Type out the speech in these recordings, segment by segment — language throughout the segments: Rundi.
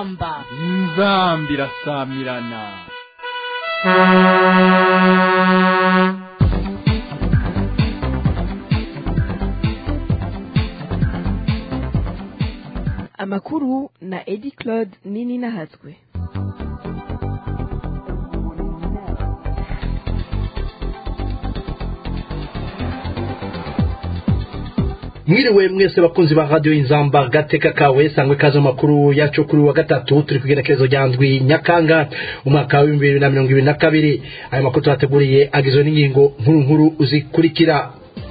inzamba inzamba irasamirana amakuru na edi claude nini nahatswe mwiriwe mwese bakunzi ba radiyo inzamba gateka kawe sangwe kazo makuru yacu kuri wa gatatu turi ku igenekerezo rya ndwi nyakanga umwaka w'ibihumbi bibiri na mirongo ibiri na kabiri ayo makuru tuhateguriye agizwe n'ingingo nkuru nkuru zikurikira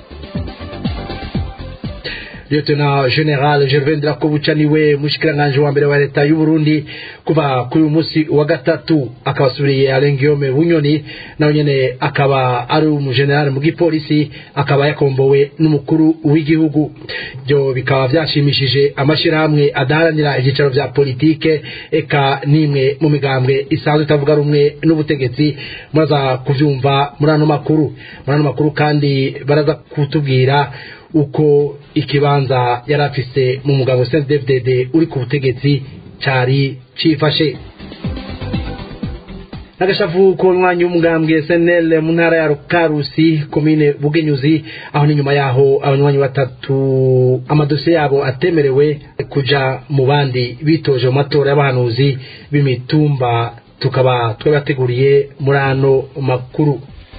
Lieutenant General Gervais Ndirakobuca niwe mushikiranganje wa mbere wa leta y'u Burundi kuva kuri uyu munsi wa gatatu akaba asubiriye Alain Guillaume Bunyoni nawe nyene akaba ari umugeneral mu gipolisi akaba yakombowe n'umukuru w'igihugu byo bikaba byashimishije amashirahamwe adaharanira ibyicaro vya politike eka nimwe mu migambwe isanzwe itavuga rumwe n'ubutegetsi muraza kuvyumva muri ano makuru muri ano makuru kandi baraza kutubwira uko ikibanza yari afise mu mugabo CNDD-FDD uri ku butegetsi cari cifashe n'agashavu k'umwanya w'umugambwe SNL mu ntara ya Karusi komine Bugenyuzi aho ni nyuma yaho abanywanyi batatu amadosiye yabo atemerewe kuja mu bandi bitoje mu matora y'abahanuzi b'imitumba tukaba twabateguriye muri ano makuru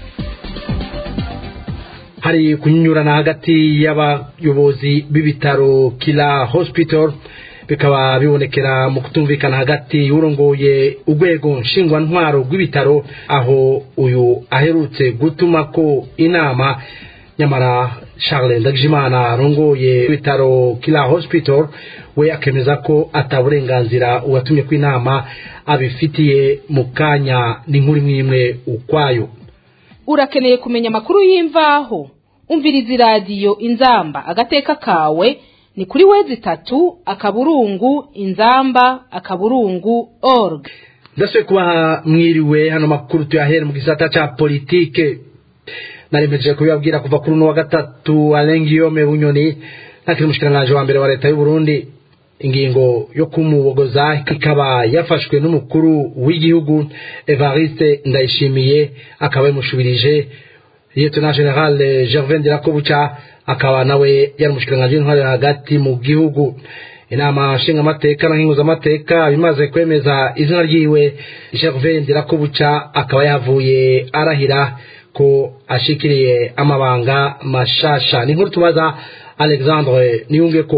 hari kunyurana hagati y'abayobozi b'ibitaro kila hospital bikaba bibonekera mu kutumvikana hagati y'urongoye urwego nshingwantwaro rw'ibitaro aho uyu aherutse gutuma ko inama nyamara Charles Ndagijimana arongoye ibitaro kila hospital we akemeza ko ataburenganzira uwatumye ko inama abifitiye mu kanya n'inkuru imwe imwe ukwayo urakeneye kumenya amakuru y'imvaho umviriza iradiyo inzamba agateka kawe ni kuri wezi itatu akaburungu inzamba akaburungu org ndasubiye kuba mwiriwe hano makuru tuyahere mu gisata ca politike naremeje kubibabwira kuva kuri uno wa gatatu Alain Guillaume Bunyoni ntakiri umushikiranganje wa mbere wa leta y'u Burundi ingingo yo kumubogoza ikaba yafashwe n'umukuru w'igihugu Evariste Ndayishimiye akaba yamushubirije Lieutenant General Gervais Ndirakobuca akaba nawe yari umushikiranganje w'intwari hagati mu gihugu inama nshingamateka na nkinguzamateka bimaze kwemeza izina ryiwe Gervais Ndirakobuca akaba yavuye arahira ko ashikiriye amabanga mashasha ni nkuru tubaza Alexandre Niyungeko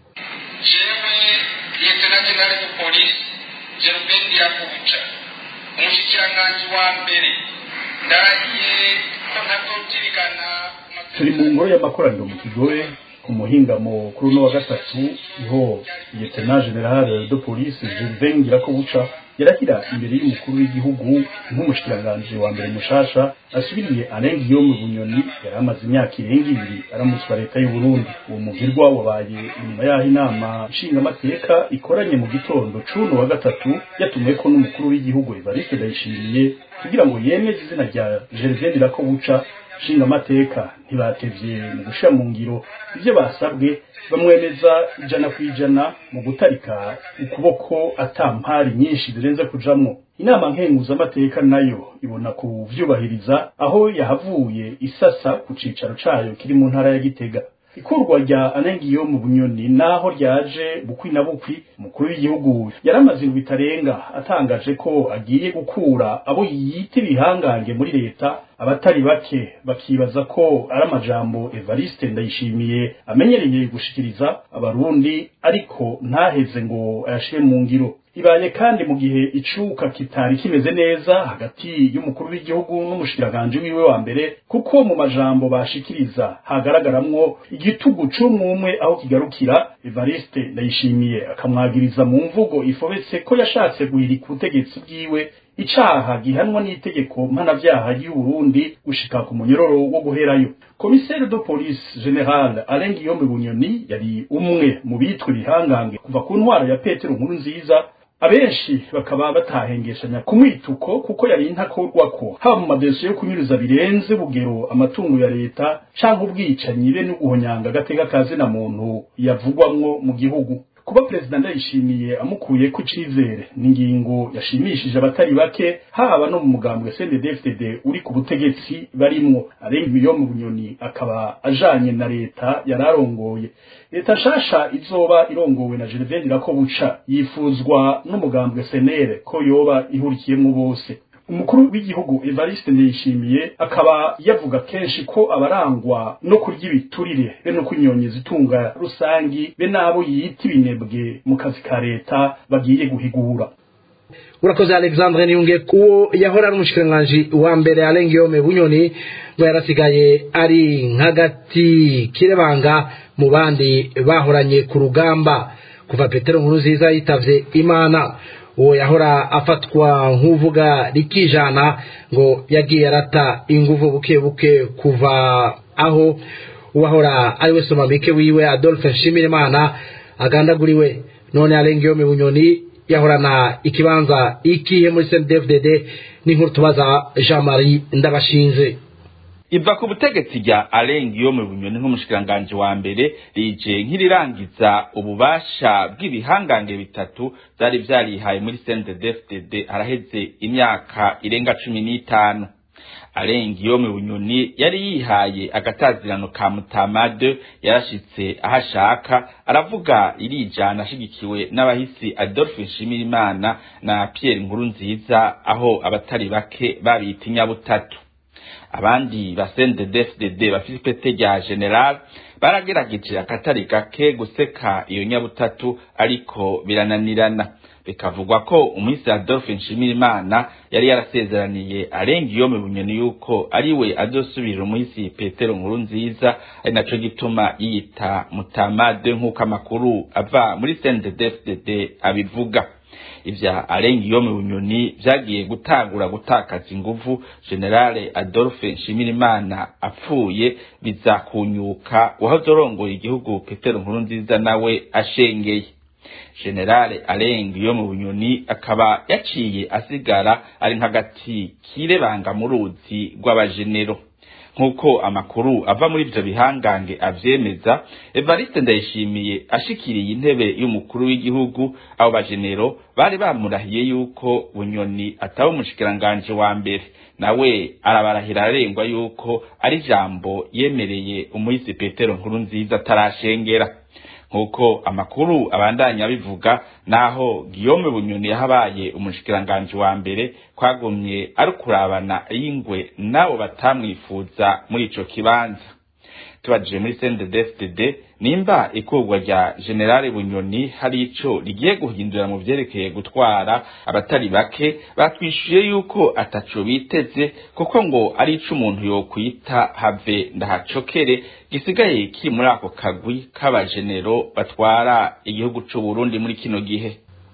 jewe lieutenant general de police Gervais Ndirakobuca umushikiranganji wa mbere ndarahiye ko ntazotirigana turi mu ngoro y'amakoraniro mu kigobe ku muhingamo kuri uno wa gatatu niho lieutenant general de police Gervais Ndirakobuca yarahira imbere y'umukuru w'igihugu nk'umushikiranganji wa mbere mushasha asubiriye Alain Guillaume Bunyoni yari amaze imyaka irenga ibiri aramutswa leta y'u Burundi uwo mugirwa wabaye inyuma y'aho inama nshingamateka ikoranye mu gitondo cuno wa gatatu yatumweko n'umukuru w'igihugu Evariste Ndayishimiye kugira ngo yemeze izina rya Gervais Ndirakobuca nshingamateka ntibatevye mu gushira mu ngiro ivyo basabwe bamwemeza ijana ku ijana mu gutarika ukuboko atampari nyinshi zirenze kujamwo inama nkenguzamateka nayo ibona kuvyubahiriza aho yahavuye isasa ku cicaro cayo kiri mu ntara ya Gitega ikurwa rya anengiyo mu bunyoni naho ryaje bukwi na bukwi umukuru w'igihugu yaramaze indwi itarenga atangaje ko agiye gukura abo yita ibihangange muri leta abatari bake bakibaza ko ari amajambo Evariste Ndayishimiye amenyereye gushikiriza abarundi ariko ntaheze ngo ayashire mu ngiro ibaye kandi mu gihe icuka kitari kimeze neza hagati y'umukuru w'igihugu n'umushikiranganje wiwe wa mbere kuko mu majambo bashikiriza hagaragaramwo igitugu c'umwumwe aho kigarukira Evariste Ndayishimiye akamwagiriza mu mvugo ifobetse ko yashatse guhirika ubutegetsi bwiwe icaha gihanwa n'itegeko mpanavyaha ry'u Burundi gushika ku munyororo wo guherayo komiseri de police general Alain Guillaume Bunyoni yari umwe mu bitwa ibihangange kuva ku ntwaro ya Petero Nkuru nziza abenshi bakaba batahengeshanya kumwituko kuko yari intakorwa ko haba mu madosiye yo kunyuruza birenze bugero amatungo ya leta canke ubwicanyi be no guhonyanga agateka kazi na muntu yavugwamwo mu gihugu kuba perezida ndayishimiye amukuye ku cizere ni ingingo yashimishije abatari bake haba no mu mugambwe CNDD-FDD uri ku butegetsi barimwo arenga miliyoni bunyoni akaba ajanye na leta yararongoye leta shasha izoba irongowe na Gervais Ndirakobuca yifuzwa n'umugambwe senere ko yoba ihurikiyemwo bose umukuru w'igihugu Evariste Ndayishimiye akaba yavuga kenshi ko abarangwa no kurya ibiturire be no kunyonyeza itunga rusangi be nabo yita ibinebwe mu kazi ka leta bagiye guhigura urakoze alexandre niyunge kuwo yahora ari umushikiranganji wa mbere arengeyome bunyoni ngo yarasigaye ari nk'agati kirebanga mu bandi bahoranye ku rugamba kuva petero nkuru nziza yitavye imana uwo yahora afatwa nk'uvuga rikijana ngo yagiye arata inguvu buke buke kuva aho uwahora ari we somamike wiwe adolphe nshimirimana agandaguriwe none arengeyome bunyoni yahorana ikibanza ikihe muri CNDD-FDD n'inkuru tubaza Jean Marie Ndabashinze iva ku butegetsi rya arenga iyo mu bunyoni nk'umushikiranganji wa mbere rije nk'irirangiza ububasha bw'ibihangange bitatu byari vyarihaye muri CNDD-FDD haraheze imyaka irenga cumi n'itanu arenga iyo mu bunyoni yari yihaye agatazirano ka mutamade yarashitse aho ashaka aravuga irijana ashigikiwe n'abahisi adolphe nshimirimana na pierre nkuru nziza aho abatari bake babita inyabutatu abandi basende dfdd bafite ipete rya general baragerageje akatari gake guseka iyo nyabutatu ariko birananirana bikavugwa ko umunsi adolphe nshimirimana yari yarasezeraniye arenga iyo mu bunyoni yuko ari we azosubirira umunsi petero nkuru nziza ari naco gituma yiyita mutamade nk'uko amakuru ava muri cnddfdd abivuga ivya arenga iyo mu bunyoni vyagiye gutangura gutakaza inguvu generale adolphe nshimirimana apfuye biza kunyuka uwahoze arongoye igihugu petero nkuru nziza nawe ashengeye generale arenga iyo mu bunyoni akaba yaciye asigara ari nk'agati kirebanga mu ruzi rw'abajenero nk'uko amakuru ava muri ivyo bihangange avyemeza evariste ndayishimiye ashikiriye intebe y'umukuru w'igihugu abo bajenero bari bamurahiye yuko bunyoni ataba umushikiranganji wa mbere nawe arabarahira ararengwa yuko ari ijambo yemereye umuhisi petero nkuru nziza atarashengera nk'uko amakuru abandanya bivuga naho Guillaume Bunyoni yahabaye umushikiranganji wa mbere kwagumye ari kurabana y'ingwe nabo batamwifuza muri ico kibanza tubajije muri CNDD-FDD nimba ikurwa rya General Bunyoni hari ico rigiye guhindura mu vyerekeye gutwara abatari bake batwishuye yuko ataco biteze kuko ngo ari ico umuntu yokwita have ndahacokere gisigaye kiri muri ako kagwi k'abajenero batwara igihugu c'u Burundi muri kino gihe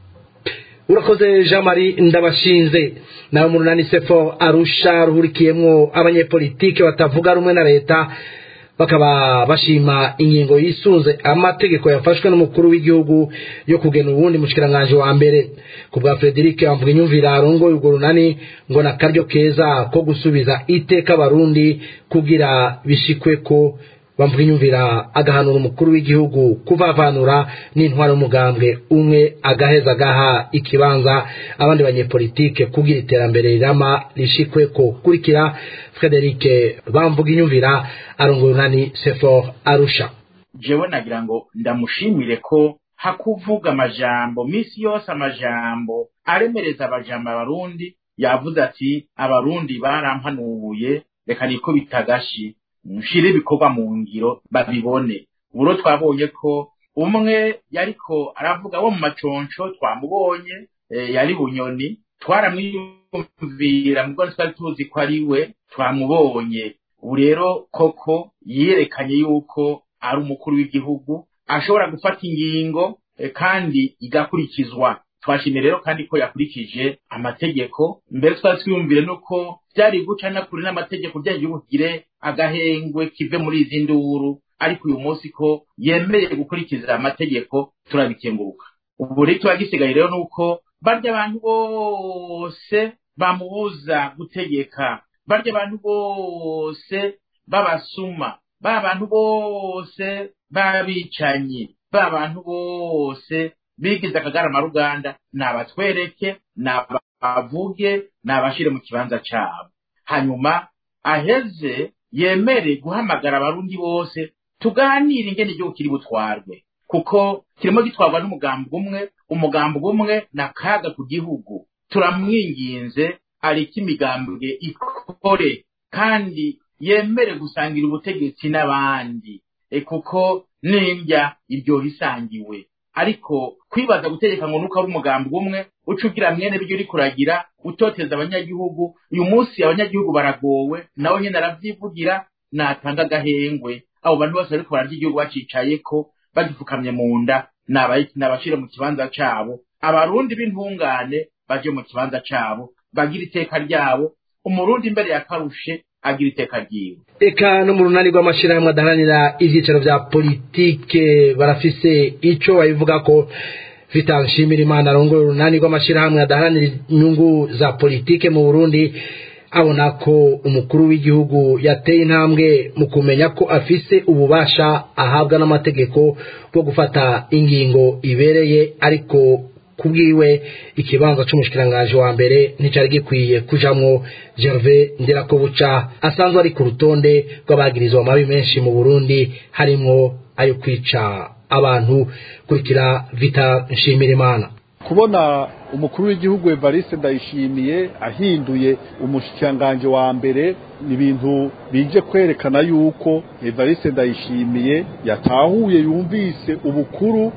urakoze jean marie ndabashinze nawe mu runani sefo arusha ruhurikiyemwo abanyepolitike batavuga rumwe na leta bakaba bashima ingingo yisunze amategeko yafashwe n'umukuru w'igihugu yo kugena uwundi mushikiranganji wa mbere ku bwa frederic bamvuga inyumvira arongoye urwo runani ngo ni akaryo keza ko gusubiza iteka abarundi kugira bishikwe ko bamvuga inyumvira agahanura umukuru w'igihugu kuvavanura n'intwaro y'umugambwe umwe agaheza agaha ikibanza abandi banyepolitike kugira iterambere rirama rishikwe ko kurikira frederic bamvuga inyumvira arongoye unani sefor arusha jewe nagira ngo ndamushimire ko hakuvuga amajambo misi yose amajambo aremereza abajambo abarundi yavuze ati abarundi barampanuye reka niko bitagashi nshire ibikorwa mu ngiro babibone uburo twabonye ko umwe yariko aravuga wo mu maconco twamubonye yari bunyoni twaramwiyumvira mubwo twari tuzi ko ari we twamubonye ubu rero koko yerekanye yuko ari umukuru w'igihugu ashobora gufata ingingo kandi igakurikizwa twashimye rero kandi ko yakurikije amategeko mbere twari twiyumvire nuko byari guca na kure n'amategeko byagiye bugire agahengwe kive muri izi nduru ariko uyu munsi ko yemereye gukurikiza amategeko turabikenguruka ubu rero tuba gisigaye rero nuko barya abantu bose bamubuza gutegeka barya abantu bose babasuma ba bantu bose b'abicanyi ba bantu bose bigize akagarama ruganda nabatwereke nabavuge nabashire mu kibanza cabo hanyuma aheze yemere guhamagara abarundi bose tuganire ingene igihugu kiri butwarwe kuko kirimo gitwarwa n'umugambi umwe umugambi umwe na kaga ku gihugu turamwinginze ariko imigambwe ikore kandi yemere gusangira ubutegetsi n'abandi e kuko nindya ibyo bisangiwe ariko kwibaza gutegeka ngo nuko ari umugambi umwe uca ugira mwene byo uri kuragira utoteza abanyagihugu uyu munsi abanyagihugu baragowe nawe nyine aravyivugira natanga agahengwe abo bantu bose bariko bararya igihugu bacicayeko bagipfukamye mu nda nabashire mu kibanza cabo abarundi b'intungane baje mu kibanza cabo bagira iteka ryabo umurundi imbere ya karushe agira iteka ryiwe eka no mu runani rw'amashyirahamwe adaharanira ibyicaro bya politike barafise icyo babivuga ko vital nshimira imana arongoye urunani rw'amashyirahamwe adaharanira inyungu za politike mu burundi abona ko umukuru w'igihugu yateye intambwe mu kumenya ko afise ububasha ahabwa n'amategeko bwo gufata ingingo ibereye ariko kubwiwe ikibanza c'umushikirangaje wa mbere nticari gikwiye kujamwo Gervais Nderakobuca asanzwe ari ku rutonde rw'abagirizwa amabi menshi mu Burundi harimwo ayo kwica abantu kurikira Vita Nshimirimana kubona umukuru w'igihugu Evariste Ndayishimiye ahinduye umushikiranganje wa mbere ni ibintu bije kwerekana yuko Evariste Ndayishimiye yatahuye yumvise ubukuru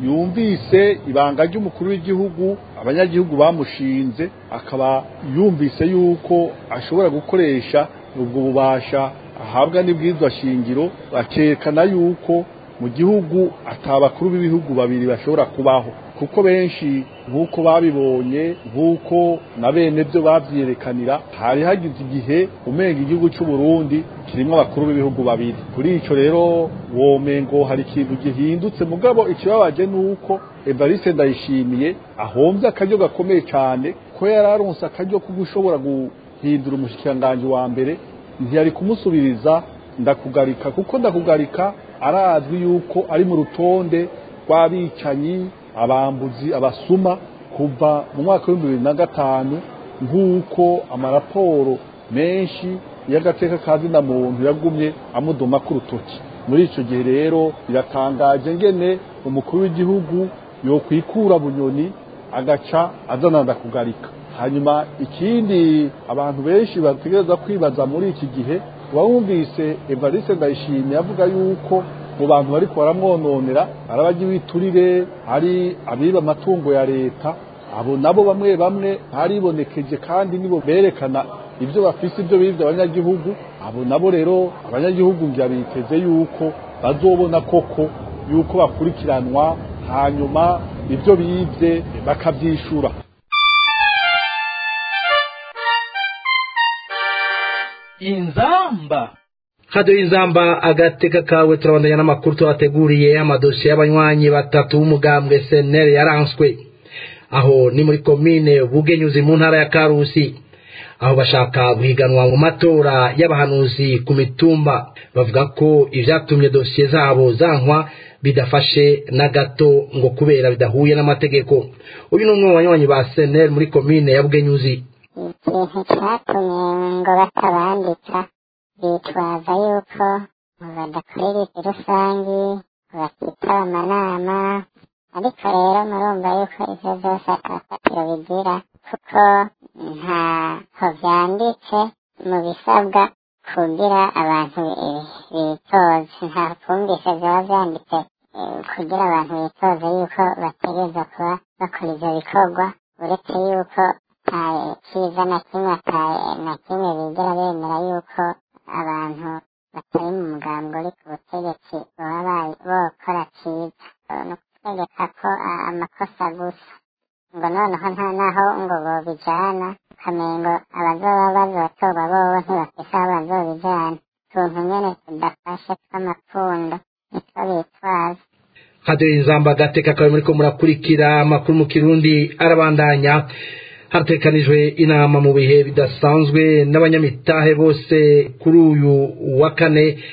yumvise ibanga ry'umukuru w'igihugu abanyagihugu bamushinze akaba yumvise yuko ashobora gukoresha ubwo bubasha ahabwa n'ibwirizwa shingiro bakerekana yuko mu gihugu atabakuru b'ibihugu babiri bashobora kubaho kuko benshi nk'uko babibonye nk'uko na bene byo babyerekanira hari hagize igihe umenga igihugu cy'u Burundi kirimo abakuru b'ibihugu babiri kuri icyo rero womengo hari ikintu gihindutse mugabo ikibabaje ni uko Evariste Ndayishimiye ahombye akaryo gakomeye cyane ko yari aronse akaryo ko gushobora guhindura umushyikiranganje wa mbere ntiyari kumusubiriza ndakugarika kuko ndakugarika arazwi yuko ari mu rutonde rw'abicanyi abambuzi abasuma kuva mu mwaka w'ibihumbi bibiri na gatanu nk'uko amaraporo menshi y'agateka kazina muntu yagumye amudoma ku rutoki muri icyo gihe rero biratangaje ngene umukuru w'igihugu yokwikura bunyoni agaca azana ndakugarika hanyuma ikindi abantu benshi bategereza kwibaza muri iki gihe wumvise Evariste Ndayishimiye avuga yuko mu bantu bari baramwononera ari abajya ibiturire ari abiba amatungo ya leta abo nabo bamwe bamwe haribonekeje kandi nibo berekana ibyo bafise ibyo bibye abanyagihugu abo nabo rero abanyagihugu ngira biteze yuko bazobona koko yuko bakurikiranwa hanyuma ibyo bibye bakabyishura inzamba hado y'inzamba agateka kawe turabandanya n'amakuru tubateguriye amadosiye y'abanywanyi batatu b'umugambwe seneri yaranswe aho ni muri komine bugenyuzi mu ntara ya karusi aho bashaka guhiganwa mu matora y'abahanuzi ku mitumba bavuga ko ibyatumye dosiye zabo zankwa bidafashe na gato ngo kubera bidahuye n'amategeko uyu ni umwe mu banywanyi ba seneri muri komine ya bugenyuzi ikintu cyatumye ngo batabandika bitwaza yuko badakorera izi rusangi bakitaba amanama ariko rero murumva yuko ivyo vyose atafatiro bigira kuko ntaho vyanditse mu bisabwa kugira abantu bitoze nta twumvise vyoba vyanditse kugira abantu bitoze yuko bategereza kuba bakora ivyo bikorwa uretse yuko kiza na kimwe na kimwe bigera bemera yuko abantu batari mu mugambi uri ku butegetsi baba bokora cyiza ni ukutegeka ko amakosa gusa ngo noneho nta naho ngo bobijana ukamengo abazoba bazotorwa bobo ntibafise aho bazobijana utuntu nyene tudafashe tw'amapfundo nitwo bitwaza hado y'inzamba agateka kawe muriko murakurikira amakuru mu kirundi arabandanya hatekanijwe inama mu bihe bidasanzwe n'abanyamitahe bose kuri uyu wa kane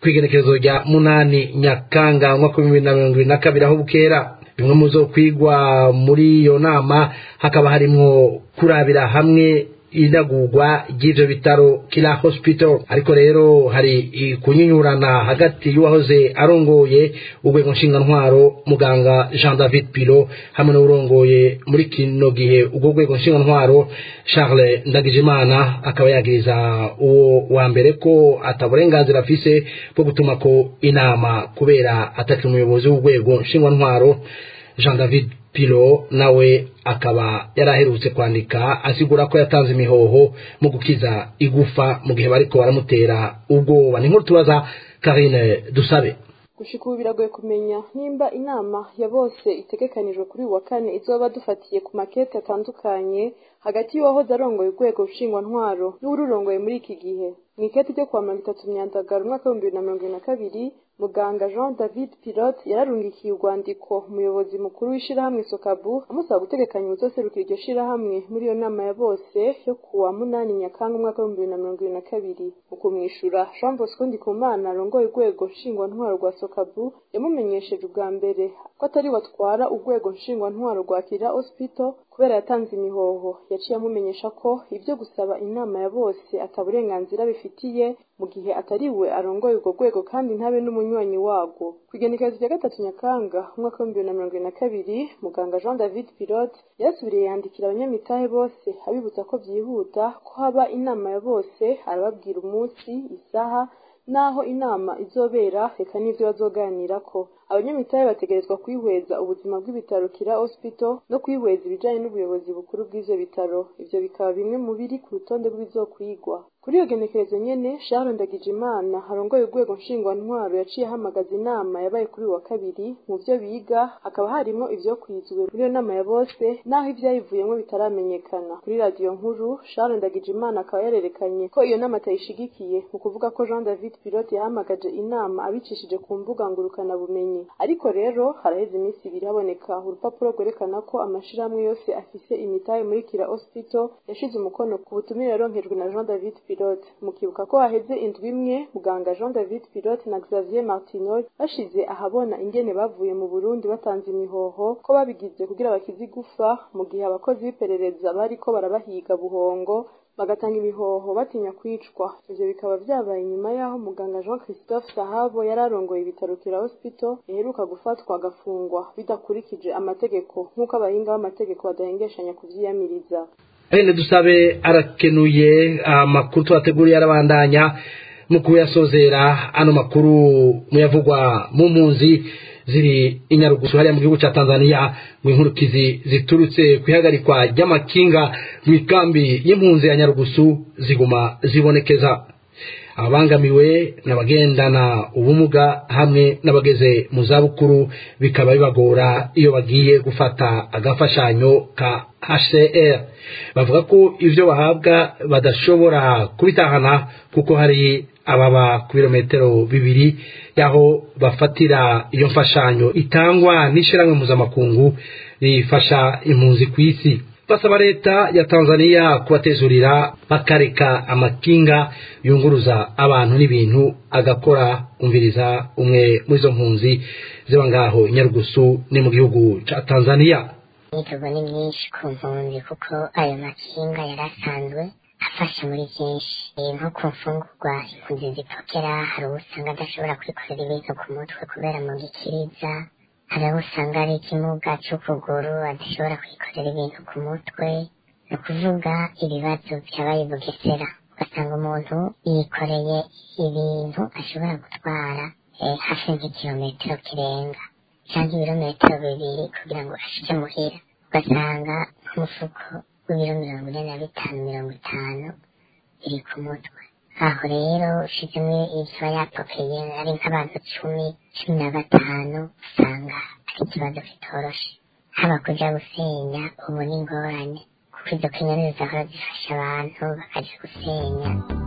kw'igenekerezo rya munani nyakanga umwaka w'ibihumbi bibiri na mirongo ibiri na kabiri aho bukera bimwe mu zo kwigwa muri iyo nama hakaba harimwo kurabira hamwe inagurwa ry'ivyo bitaro kila hospital ariko rero hari kunyinyurana hagati y'uwahoze arongoye urwego ntwaro muganga jean david pilo hamwe n'urongoye muri kino gihe urwo rwego ntwaro charles ndagijimana akaba yagiriza uwo wa mbere ko ataburenganzira afise bwo gutuma ko inama kubera atakiri umuyobozi w'urwego ntwaro jean david pilo nawe akaba yaraherutse kwandika asigura ko yatanze imihoho mu gukiza igufa mu gihe bariko baramutera ubwoba ni nkuru tubaza karine dusabe gushika ubu biragoye kumenya nimba inama ya bose itegekanijwe kuri uyu wa kane izoba dufatiye ku makete atandukanye hagati y'uwahoze arongoye urwego ntwaro n'ururongoye muri iki gihe mu ikete ryo kuwa mirongo itatu myandagaro umwaka w'ibihumbi bibiri na mirongo ibiri na kabiri muganga jean david pilote yararungikiye urwandiko umuyobozi mukuru w'ishirahamwe sokabu amusaba gutegekanya ubuzoserukira iryo shirahamwe muri iyo nama ya bose yo kuwa munani nyakanga umwaka w'ibihumbi bibiri na mirongo ibiri na kabiri mu kumwishura jean bosco ndikumana arongoye urwego nshingwantwaro rwa sokabu yamumenyesheje ubwa mbere ko atari watwara urwego nshingwantwaro rwa kira hospital kubera yatanze imihoho yaciye amumenyesha ko ibyo gusaba inama ya bose ataburenganzira bifitiye mu gihe atari we arongoye urwo rwego kandi ntabe n'umunywanyi warwo ku igenekerezo rya gatatu nyakanga umwaka w'ibihumbi bibiri na mirongo ibiri na kabiri muganga jean david pilote yarasubiriye yandikira abanyamitahe bose abibutsa ko byihuta ko haba inama ya bose arababwira umunsi isaha naho inama izobera reka n'ivyo bazoganirako abanyamitahe bategerezwa kwihweza ubuzima bw'ibitaro kira hospital no kwihweza ibijanye n'ubuyobozi bukuru bw'ivyo bitaro ivyo bikaba bimwe mu biri ku rutonde rw'ibizokwigwa kuri iyo genekerezo nyene sharon ndagijimana harongoye urwego nshingwantwaro yaciye ahamagaza inama yabaye kuri uyu wa kabiri mu vyo biga hakaba harimwo ivyokwizwe muri iyo nama ya bose naho ivyayivuyemwo bitaramenyekana kuri radiyo nkuru sharon ndagijimana akaba yarerekanye ko iyo nama atayishigikiye mu kuvuga ko jean david pilote yahamagaje inama abicishije ku mbuga ngurukanabumenyi ariko rero haraheze iminsi ibiri haboneka urupapuro rwerekana ko amashirahamwe yose afise imitahe muri kira hospital yashize umukono ku butumire yaronkejwe na jean david pilote mukibuka ko haheze indwi imwe muganga jean david pilote na xavier martinol bashize ahabona ingene bavuye mu burundi batanze imihoho ko babigize kugira bakize igufa mu gihe abakozi b'iperereza bariko barabahiga buhongo bagatanga imihoho batinya kwicwa ivyo bikaba vyabaye inyuma y'aho muganga jean christophe sahabo yari arongoye ibitaro kira hospital yaheruka gufatwa agafungwa bidakurikije amategeko nk'uko abahinga b'amategeko badahengeshanya kuvyiyamiriza Ene dusabe arakenuye amakuru twateguriye arabandanya mu kuyasozera ano makuru muyavugwa mu mpunzi ziri inyarugusu hariya mu gihugu cya Tanzania mu inkurukizi ziturutse ku ihagarikwa ry'amakinga mu ikambi y'impunzi ya nyarugusu ziguma zibonekeza ababangamiwe n'abagendana ubumuga hamwe n'abageze mu zabukuru bikaba bibagora iyo bagiye gufata agafashanyo ka HCR bavuga ko ivyo bahabwa badashobora kubitahana kuko hari ababa ku birometero bibiri yaho bafatira iyo mfashanyo itangwa n'ishyirahamwe mpuzamakungu rifasha impunzi ku isi basaba leta ya tanzania kubatezurira bakareka amakinga yunguruza abantu n'ibintu agakora umviriza umwe muri izo mpunzi ziba ngaho nyarugusu ni mu gihugu cya tanzania imyiteguro ni myinshi ku mpunzi kuko ayo makinga yari asanzwe afasha muri byinshi nko ku mfungurwa impunzi zipokera hari uwo usanga adashobora kwikorera ibintu ku mutwe kubera mu gikiriza hari abo usanga ari ikimuga cy'ukuguru adashobora kwikorera ibintu ku mutwe ni ukuvuga ibibazo byabaye bugesera ugasanga umuntu yikoreye ibintu ashobora gutwara hafi nk'ikirometero kirenga cyangwa ibirometero bibiri kugira ngo ashike muhira ugasanga nk'umufuko w'ibiro mirongo ine na bitanu mirongo itanu biri ku mutwe aho rero ushizemo ibyo yapokeye ari nk'abantu cumi cumi na batanu usanga ari ikibazo kitoroshe haba kuja gusenya ubu ni ingorane kuko izo kenyeri zahora zifasha abantu bakaja gusenya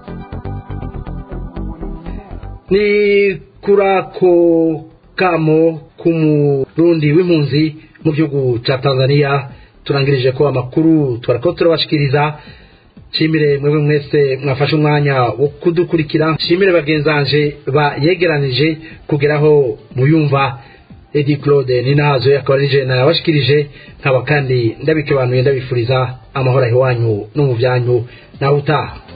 ni kuri ako kamo k'umurundi w'impunzi mu gihugu cya tanzania turangirije ko amakuru twarako turabashikiriza nshimire mwebwe mwese mwafashe umwanya wo kudukurikira nshimire bagenzanje bayegeranije kugeraho muyumva edi claude ninazo akaba ari jena yabashikirije nkaba kandi ndabikebanuye ndabifuriza amahoro ahiwanyu no mu byanyu nawe utaha